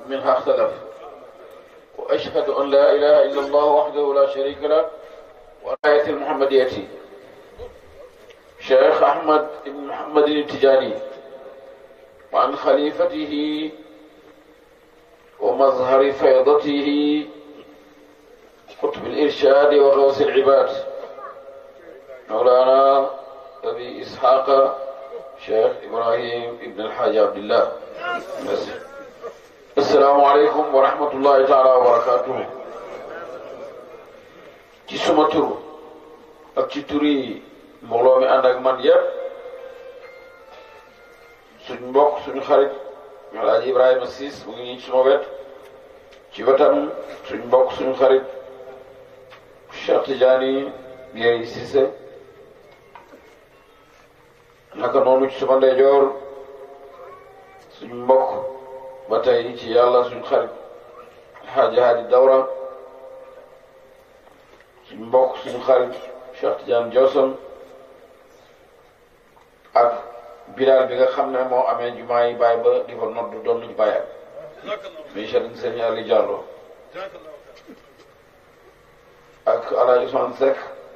منها اختلف وأشهد أن لا إله إلا الله وحده لا شريك له والآية المحمدية شيخ أحمد بن محمد التجاني وعن خليفته ومظهر فيضته قطب الإرشاد وغوث العباد مولانا أبي إسحاق شيخ إبراهيم ابن الحاج عبد الله السلام عليكم ورحمة الله تعالى وبركاته ci suma tur ak ci turi mbooloo mi ànd ak man yépp suñ mbokk suñu xarit Alaaji Ibrahima Siis mu ngi nii suma wet ci wetam suñ mbokk suñu xarit Cheikh Tidiane Biéy Cissé naka noonu ci suma ndeyjoor suñ mbokk ba tey ci yàlla suñ xarit Xaaji Haadi Dawra suñ mbokk suñu xarit Cheikh Tidiane Johnson ak bilaal bi nga xam ne moo amee jumaa yi bàyyi ba di fa nodd doon luñ bàyyi muy Serigne Serigne Ali Diallo ak Alaaji Ousmane Seck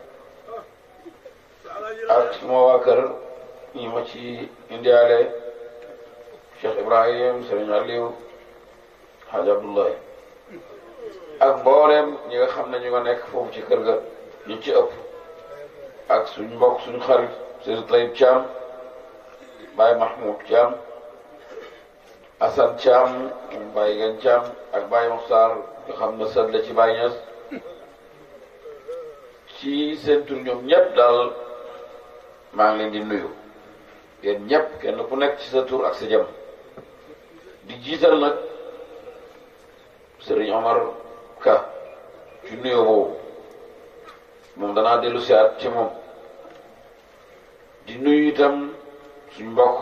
ak suma waa kër ñi ma ci indiaale Cheikh Ibrahim Serigne Aliou Hadj Abdoulaye ak mbooleem ñi nga xam ne ñu nga nekk foofu ci kër ga ñu ci ëpp ak suñ mbokk suñu xarit Serigne Taïb Thiam Baye Mahmoud Thiam Assane Thiam Baye Gan Thiam ak Baye Mokhtar nga xam ne sët la ci Baye Niass ci seen tur ñoom ñëpp daal maa ngi leen di nuyu yéen ñëpp kenn ku nekk ci sa tur ak sa jëm di jiital nag Serigne Omar Ka ci nuyoo boobu moom danaa dellu si at ci moom di nuyu itam suñ mbokk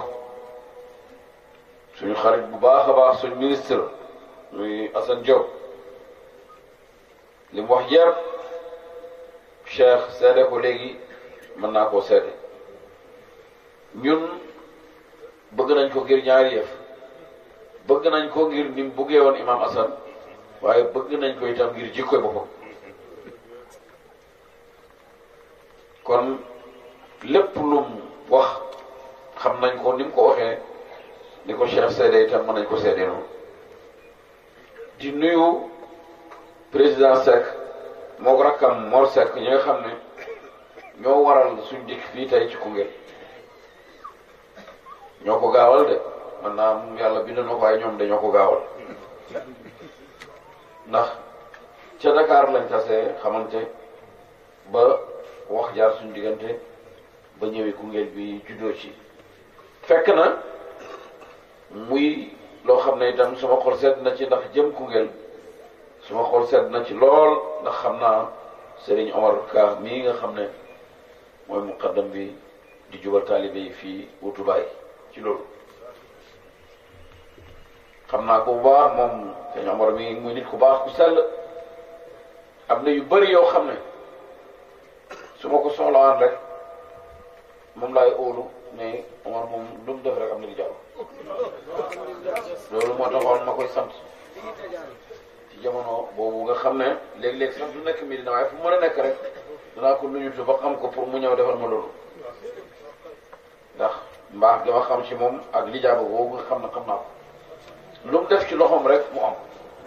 suñu xarit bu baax a baax suñ ministre muy Assane Diop li mu wax yëpp Cheikh seede ko léegi mën naa koo seede ñun bëgg nañ ko ngir ñaari yëf bëgg nañ ko ngir ni mu buggee woon Imam Assane waaye bëgg nañ ko itam ngir jikkoy boppam kon lépp lum wax xam nañ ko ni mu ko waxee ni ko Cheikh seede itam mën nañ ko seede noonu di nuyu président Seck moo rakkam Mor Seck ñi nga xam ne ñoo waral suñ dikk fii tey ci Koungheul ñoo ko gaawal de man naa am yàlla bind na ko waaye ñoom dañoo ko gaawal ndax ca Dakar lañ tasee xamante ba wax jaar suñ diggante ba ñëwee Koungheul bi juddoo ci fekk na muy loo xam ne itam suma xol sedd na ci ndax jëm Koungheul suma xol sedd na ci lool ndax xam naa Serigne Omar Ka mii nga xam ne mooy muqaddam bi di jubal taalibe yi fii wutu baay ci loolu xam naa ko bu baax moom Serigne Omar mi muy nit ku baax ku sell am na yu bari yoo xam ne su ma ko soxlawaan rek moom laay óolu mais Omar moom lu mu def rek am na di jàll loolu moo taxoon ma koy sant ci jamono boobu nga xam ne léeg-léeg sax du nekk Medina waaye fu mu mën a nekk rek danaa ko nuyutu ba xam ko pour mu ñëw defal ma loolu ndax mbaax gi ma xam ci moom ak lijaaba boobu nga xam ne xam naa ko lu mu def ci loxoom rek mu am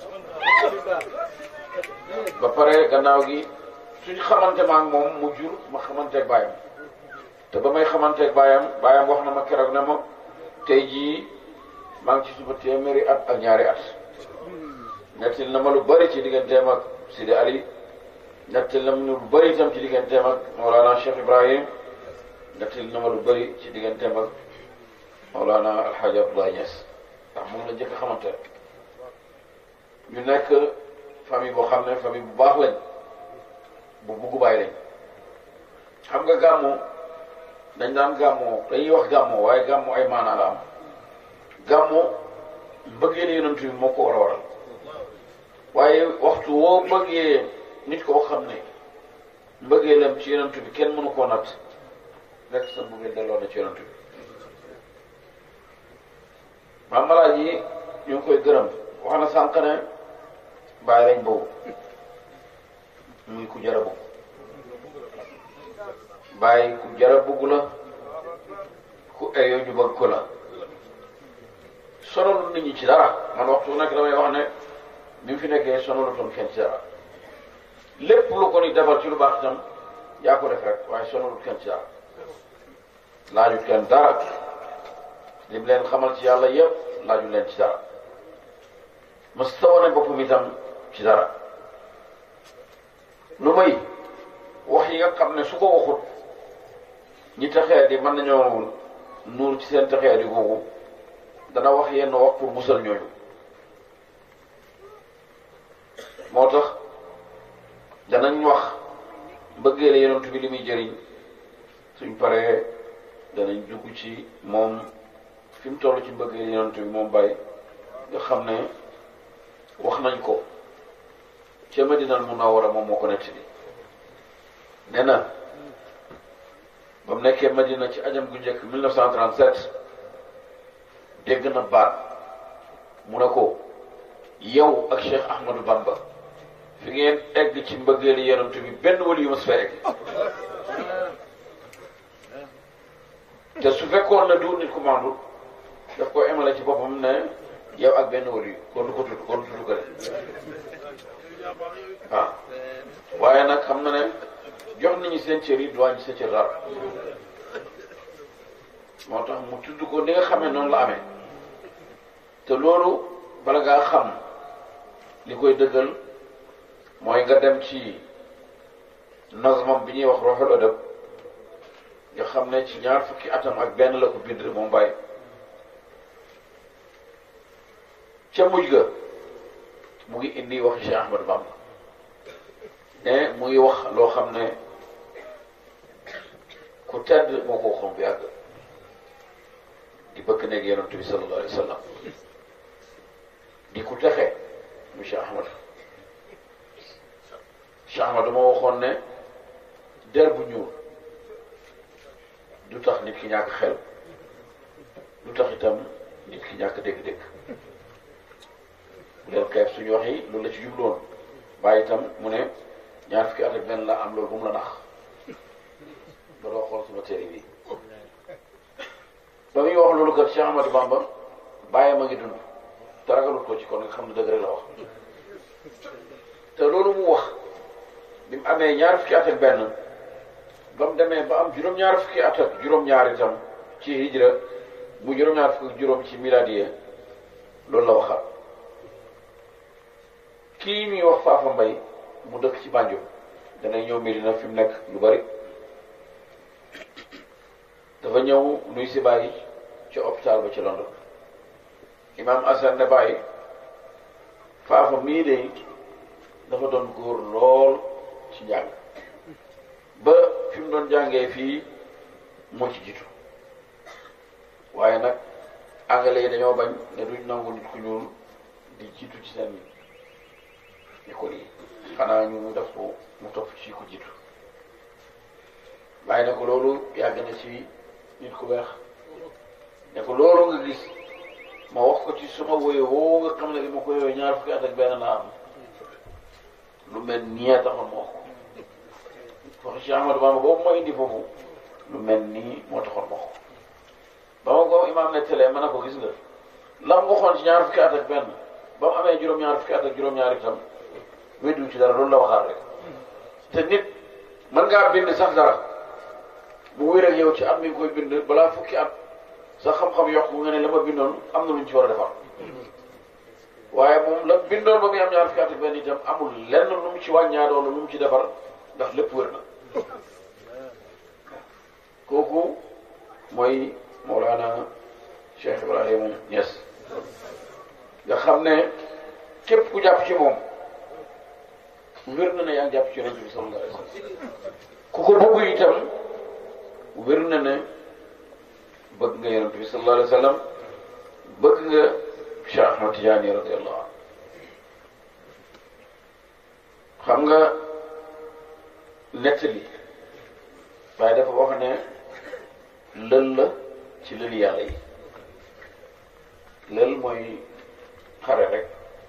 ba pare gannaaw gi suñ xamante ma ak moom mu jur ma xamanteeg baayam te ba may xamanteeg baayam baayam wax na ma keroog ne ma tey jii maa ngi ci suba téeméeri at ak ñaari at nettil na ma lu bëri ci digganteem ak Sidi Ali nettil na ma lu bëri itam ci digganteem ak Mawlana Cheikh Ibrahim nettil na ma lu bëri ci digganteem ak Mawlana Alhaji Abdoulaye Niass ndax moom la njëkk a xamante ñu nekk famille boo xam ne famille bu baax lañ bu bugg bàyyi lañ xam nga gàmmu dañ daan gàmmoo dañuy wax gàmmoo waaye gàmmu ay maanaa la am gàmmu mbëggee ne yonent bi moo ko war a waral waaye waxtu woo bëggee nit koo xam ne mbëggee lam ci yonent bi kenn mënu koo natt rek sa mbëggee delloo na ci yonent bi maam malaaji ñu ngi koy gërëm wax na sànq ne bàyyi lañ boobu muy ku jara bugg bàyyi ku jara bugg la ku eyoo ñu bëgg ko la sonalul nit ñi ci dara man waxtu nekk damay wax ne bi mu fi nekkee sonalutoon kenn ci dara lépp lu ko ni defal ci lu baax itam yaa ko def rek waaye sonalut kenn ci dara laajut kenn dara lim leen xamal ci yàlla yëpp laajut leen ci dara mas tawane boppam itam ci dara lu may wax yi nga xam ne su ko waxut ñi taxee di mën nañoo nuur ci seen taxee di googu dana wax yenn wax pour musal ñooñu moo tax danañ wax mbëggeele yonent bi li muy jëriñ suñ paree danañ dugg ci moom fi mu toll ci mbëggeele yonent bi moom bàyyi nga xam ne wax nañ ko ca Madinal Munawwara moom moo ko nettali nee na ba mu nekkee Madina ci ajam gu njëkk 1937 dégg na baat mu ne ko yow ak Cheikh Ahmadou Bamba fi ngeen egg ci mbëggeeli yonent bi benn wali yu ma su fa egg te su fekkoon na du nit ku mandu daf ko emale ci boppam ne yow ak benn wali yu kon du ko tudd kon du tudd ko de waaw waaye nag xam na ne jox nañu seen cër yi duwaañ sa cër dara moo tax mu tudd ko ni nga xamee noonu la amee te loolu bala ngaa xam li koy dëggal mooy nga dem ci nazmam bi ñuy wax Ruhul Adab nga xam ne ci ñaar fukki atam ak benn la ko bind moom bàyyi ca mujj ga mu ngi indi waxi Cheikh Ahmadou Bamba ne mu ngi wax loo xam ne ku tedd moo ko waxoon bu yàgg di bëgg nekk yonent bi sallallahu alayhi wa sallam di ku texe mu Cheikh Ahmad Cheikh Ahmad moo waxoon ne der bu ñuul du tax nit ki ñàkk xel du tax itam nit ki ñàkk dégg-dégg bu leen xeeb suñu wax yi loolu la ci jubloon bàyyi itam mu ne ñaar fukki at ak benn la am loolu bu mu la nax ba doo xool suma téere bi ba muy wax loolu kat Cheikh Ahmadou Bamba bàyyi ma ngi dund te ragalut ko ci kon nga xam ne dëgg rek la wax te loolu mu wax bi mu amee ñaar fukki at ak benn ba mu demee ba am juróom-ñaar fukki at ak juróom-ñaar itam ci hijra mu juróom-ñaar fukki juróom ci miladiye loolu la waxaat kii ñuy wax Faafa Mbay mu dëkk ci Banjul danay ñëw Medina fi mu nekk lu bari dafa ñëw nuy si bàyyi ci hôpital ba ci London imam Assane ne bàyyi Faafa mii de dafa doon góor lool ci njàng ba fi mu doon jàngee fii moo ci jiitu waaye nag anglais yi dañoo bañ ne duñ nangu nit ku ñuul di jiitu ci seen école yi xanaa ñu def ko mu topp ci ku jiitu bàyyi ne ko loolu yàgg na ci nit ku weex ne ko loolu nga gis ma wax ko ci suma woye woo nga xam ne bi ma ko yooyu ñaar fukki at ak benn naa am lu mel nii taxoon ma wax ko wax ci Ahmadou Bamba boobu ma indi foofu lu mel nii moo taxoon ma wax ko ba ma ko imaam ne télé ma ne ko gis nga lam waxoon ci ñaar fukki at ak benn ba mu amee juróom-ñaar fukki at ak juróom-ñaar itam weddu ci dara loolu la waxaat rek te nit mën ngaa bind sax dara mu wér ak yow ci at mi ngi koy bind balaa fukki at sa xam-xam yokk nga ne la ma bindoon am na lu ñu ci war a defar waaye moom la bindoon ba muy am ñaar fukki at ak benn itam amul lenn lu mu ci wàññaadoo lu mu ci defar ndax lépp wér na kooku mooy Mawlana Cheikh Ibrahima Niass nga xam ne képp ku jàpp ci moom wér na ne yaa ngi jàpp ci yonent bi sallallahu alayhi wa sallam ku ko bëgg itam wér na ne bëgg nga yonent bi sallallahu alayhi wa sallam bëgg nga Cheikh Ahmad Tidiane radiallahu anhu xam nga nettali waaye dafa wax ne lël la ci lël yàlla yi lël mooy xare rek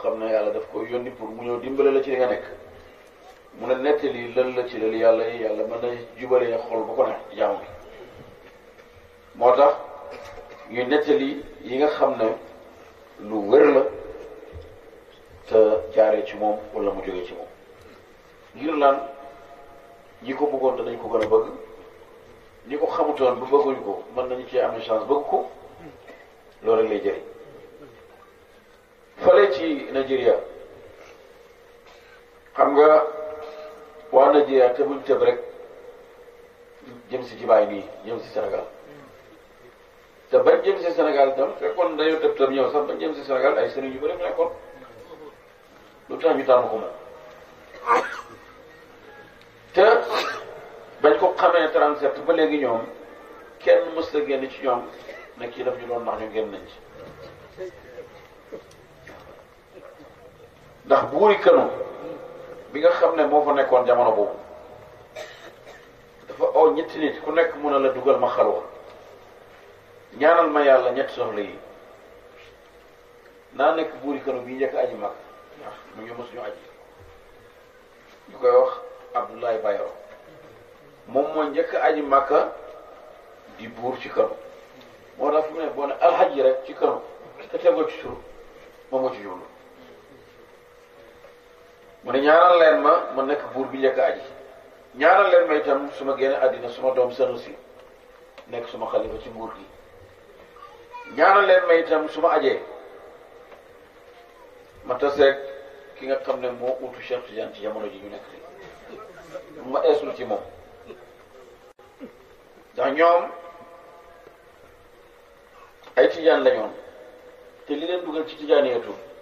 xam ne yàlla daf ko yónni pour mu ñëw dimbale la ci li nga nekk mu ne nettali lël la ci lël yàlla yi yàlla mën na jubalee xol bu ko neex ci jàmm bi moo tax ñuy nettali yi nga xam ne lu wér la te jaaree ci moom wala mu jógee ci moom ngir lan ñi ko bëggoon danañ ko gën a bëgg ñi ko xamutoon bu bëgguñ ko mën nañu cee am chance bëgg ko loolu rek lay jëriñ fale ci Nigeria xam nga waa Nigeria te buñ tëb rek jëm si ci bàyyi nii jëm si Sénégal te bañ jëm si Sénégal itam fekkoon dañoo tëb tëb ñëw sax bañ jëm si Sénégal ay sëriñ yu bëri nekkoon lu tax ñu tànn ko moom te bañ ko xamee 37 ba léegi ñoom kenn mës la génn ci ñoom ne kii daf ñu doon ndax ñu génn nañ ci ndax buuri kanu bi nga xam ne moo fa nekkoon jamono boobu dafa oo ñetti nit ku nekk mun a la dugal ma xalwa ñaanal ma yàlla ñetti soxla yi naa nekk buuri kanu bi njëkk aji mag ndax mu ngi mësuñu aji ñu koy wax Abdoulaye Bayero moom mooy njëkk aji Makka di buur ci kanu moo tax fi mu ne boo ne alxaji rek ci kanu te tegoo ci turu moom moo ci jublu mu ne ñaanal leen ma ma nekk buur bi njëkk aji ñaanal leen ma itam su ma génne àddina suma doom Sanusi nekk suma xalifa ci nguur gi ñaanal leen ma itam su ma ajee ma taseeg ki nga xam ne moo utu Cheikh Tidiane ci jamono ji ñu nekk nii ma eesul ci moom ndax ñoom ay tijaan lañoon te li leen dugal ci tijaan yeetu